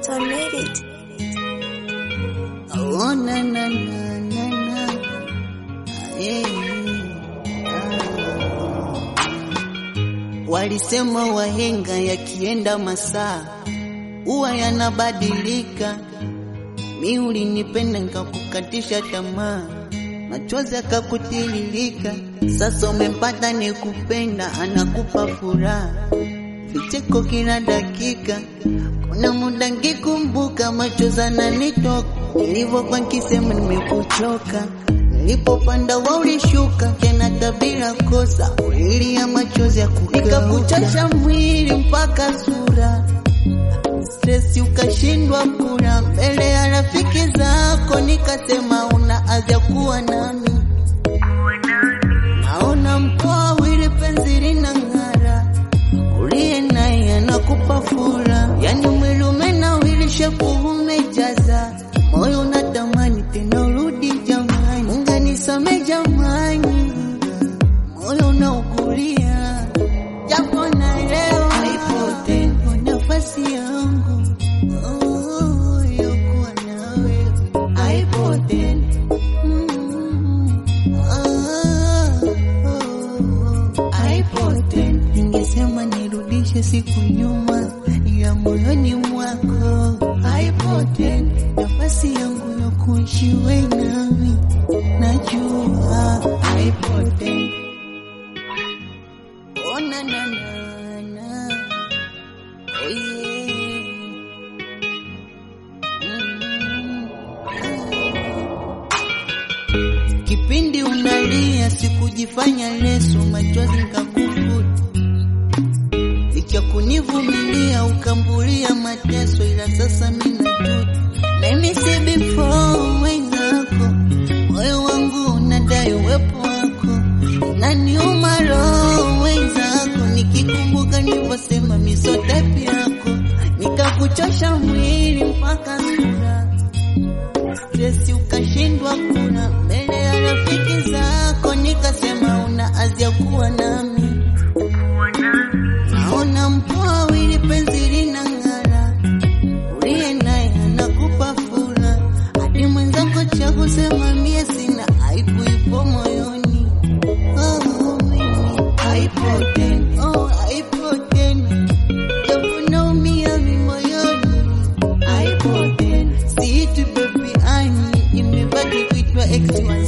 I made it. Oh, na, na, na, na, na. Eh, ah. Walisema wahenga yakienda masaa huwa yanabadilika. Mi ulinipenda nikakukatisha tamaa, machozi akakutiririka. Sasa umempata ni kupenda, anakupa furaha, vicheko kila dakika. Kuna muda nkikumbuka, machozi ananitoka, nilivyokuwa nkisema nimekuchoka. Nilipopanda wa ulishuka tena tabila kosa, ulilia machozi ya kukauka, nikakuchosha mwili mpaka sura stresi ukashindwa kula mbele ya rafiki zako, nikasema una haja kuwa nami. Naona mkoa wili penzi lina ng'ara, uliye naye anakupa fura, yani mwili umenawili, shepu umejaza, moyo unatamani tena urudi jamani, unganisame jamani, moyo unaugulia japo naelewa haipo tena nafasi yangu oh, yokuwa nawe haipo tena Mm, ah, oh, haipo tena ningesema nirudishe siku nyuma ya moyoni mwako haipo tena nafasi yangu ya kuishi we nami najua haipo tena Oh, na, na, na, na. Oh, yeah. Mm. Kipindi unalia sikujifanya leso, machozi nikakufuta, licha kunivumilia ukambulia mateso, ila sasa mimi najuta. Let me say before wenzako, moyo wangu unadai uwepo wako, naniuma roho wenzako, nikikumbuka nilivyosema misotepi yako, nikakuchosha mwili mpaka sura stresi ukashindwa kula mbele ya rafiki zako, nikasema una azia kuwa nami. Naona mpoa wili penzi lina ng'ara, uliye naye anakupa fura, hadi mwenzako cha kusema mie sina, aibu ipo moyoni. Oh, mimi haipo tena, oh, haipo tena, japo naumia mi moyoni haipo tena. Siitwi baby ani, imebaki kuitwa ex wa